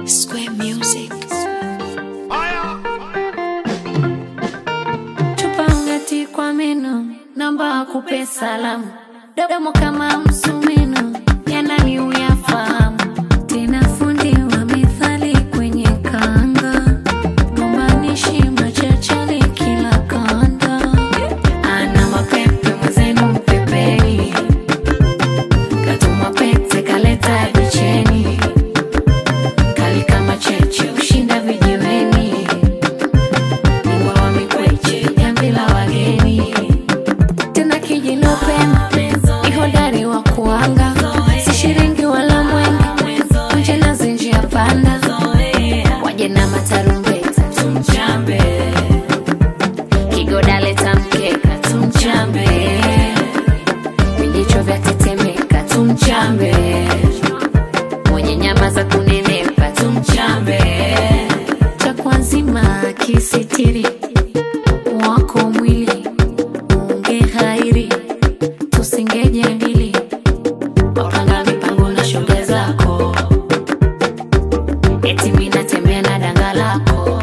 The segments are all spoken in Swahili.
Square Music. Chupa ungati kwa meno, namba akupe salamu. Domo kama msumeno, yanani uyafahamu. Tena fundi wa methali kwenye kanga, gombanishi machachari kila kanda. Ana mapepe mwenzenu mpepeni, katuma pete kaleta bicheni, kali kama cheche ushinda vijiweni, bingwa wa mikweche jamvi la wageni tena kijinopenda ni hodari wa kuanga si shiringi wala mwenge nje na zinjia panda waje na matarumbeta tumchambe kigodaleta mkeka tumchambe vijicho vya tetemeka tumchambe mwenye nyama za kunenepa tumchambe cha kwanzima kisitiri wako mwili unge hairi tusingejadili wapanga mipango na shoga zako eti mi natembea na danga lako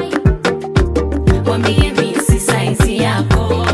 wambie mi si saizi yako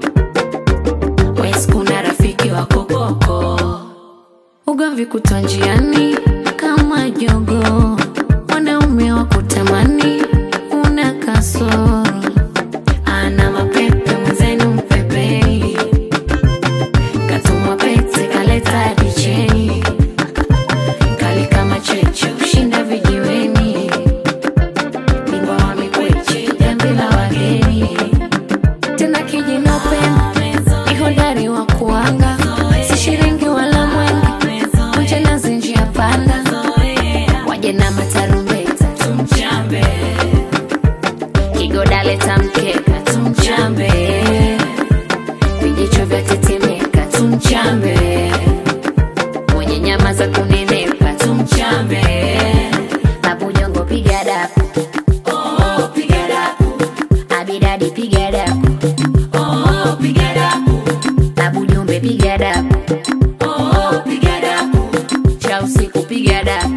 wes kuna rafiki wako koko ugomvi kutwa njiani kama jogo wanaume wa kutamani una kasoro ana mapepe mwenzenu mpepei katuma pete kaleta dicheni kali kama cheche ushinda vijiweni bingwa wa mikweche jambi la wageni tena kijinopenda ni hodari wa kuanga si shiringi wala mwenge nje na zinjia panda waje na matarumbeta tumchambe kigodaleta mkeka tumchambe vijicho vya tetemeka tumchambe mwenye nyama za kunenepa tumchambe babujongo piga dapu oh, piga dapu abidadi piga dapu oh, piga dapu babujumbe piga dapu oh, piga dapu cha usiku piga dapu